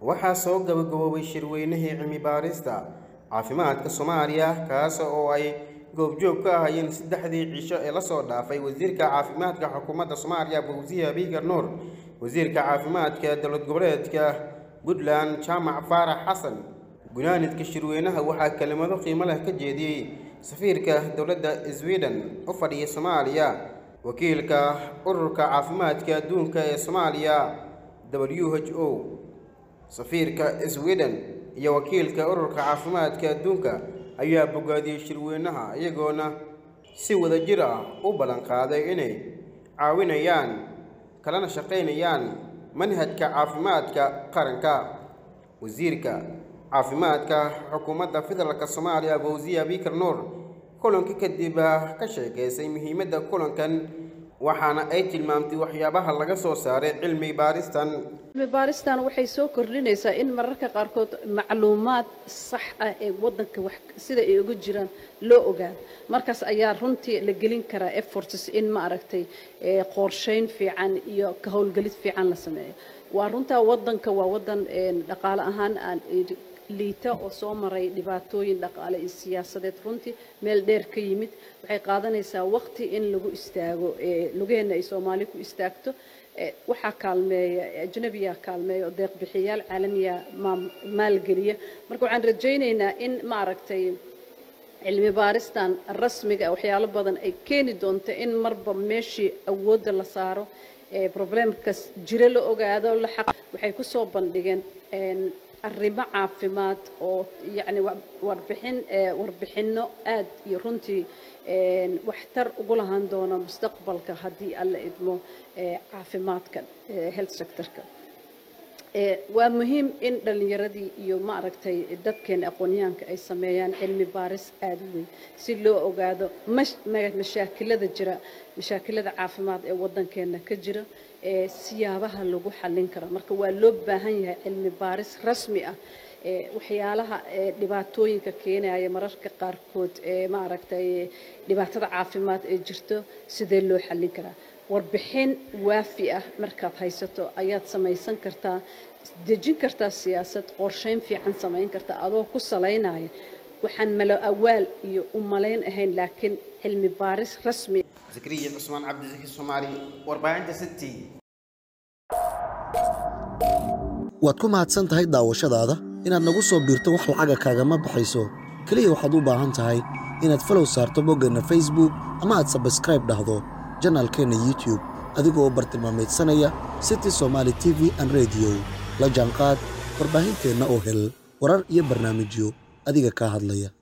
waxaa soo gabagaboobay shirweynihii cilmi baarista caafimaadka soomaaliya kaas oo ay goobjoog ka ahayeen saddexdii cisho ee lasoo dhaafay wasiirka caafimaadka xukuumadda soomaaliya fawsiya biigar nuur wasiirka caafimaadka dowlad goboleedka puntland jaamac faarax xasan gunaanidka shirweynaha waxaa kelimado qiimo leh ka jeediyey safiirka dowladda sweden u fadhiya soomaaliya wakiilka ururka caafimaadka adduunka ee soomaaliya w h o safiirka sweden iyo wakiilka ururka caafimaadka adduunka ayaa bogaadiyey shirweynaha iyagoona si wadajir ah u ballan qaaday inay caawinayaan kalana shaqaynayaan manhajka caafimaadka qaranka wasiirka caafimaadka xukuumadda federaalk soomaaliya fawsiya biikar nuur kulanka kadib ka sheekaysay muhiimadda kulankan waxaana ay tilmaamtay waxyaabaha laga soo saaray cilmi baaristan cilmi baaristan waxay soo kordhinaysaa in mararka qaarkood macluumaad sax ah ee wadanka wax sida ay uga jiraan loo ogaado markaas ayaa runtii la gelin karaa efforts in ma aragtay qorsheyn fiican iyo ka howlgelid fiican la sameeyo waa runtaa wadanka waa wadan dhaqaale ahaan aan liita oo soo maray dhibaatooyin dhaqaale iyo siyaasadeed runtii meel dheer ka yimid waxay qaadanaysaa waqti in lagu istaago lugeena ay soomaali ku istaagto waxaa kaalmeeya ajnabiya kaalmeeya oo deeqbixiyaal caalamiya maalgeliya marka waxaan rajaynaynaa in ma aragtay cilmi baaristan rasmiga waxyaalo badan ay keeni doonto in marba meeshii awoodda la saaro problemkas jiro la ogaado la xaq waxay ku soo bandhigeen arrimo caafimaad oo yacni warbixin warbixinno aad iyo runtii waxtar ugu lahaan doona mustaqbalka haddii alla idmo caafimaadka health sectorka waa muhiim in dhallinyaradii iyo ma aragtay dadkeena aqoonyahanka ay sameeyaan cilmi baaris aada u weyn si loo ogaado mashaakilada jira mashaakilada caafimaad ee waddankeena ka jira ee siyaabaha lagu xallin karo marka waa loo baahan yahay cilmi baaris rasmi ah waxyaalaha dhibaatooyinka keenaya mararka qaarkood ee ma aragtay dhibaatada caafimaad ee jirto sidee loo xallin karaa warbixin waafi ah markaad haysato ayaad samaysan kartaa dejin kartaa siyaasad qorsheyn fiican samayn kartaa adoo ku salaynaya waxaan malo awaal iyo u malayn ahayn laakiin cilmi baaris rasmi zakariya cusmaan cabdisaki soomaali warbaahinta city waad ku mahadsan tahay daawashadaada inaad nagu soo biirto wax lacaga kaagama baxayso keliya waxaad u baahan tahay inaad falow saarto boggeenna facebook ama aad sabskraib dhahdo janaalkeenna youtube adigoo u bartilmaamaydsanaya city somaali t v an rediyo la jaanqaad warbaahinteenna oo hel warar iyo barnaamijyo adiga kaa hadlaya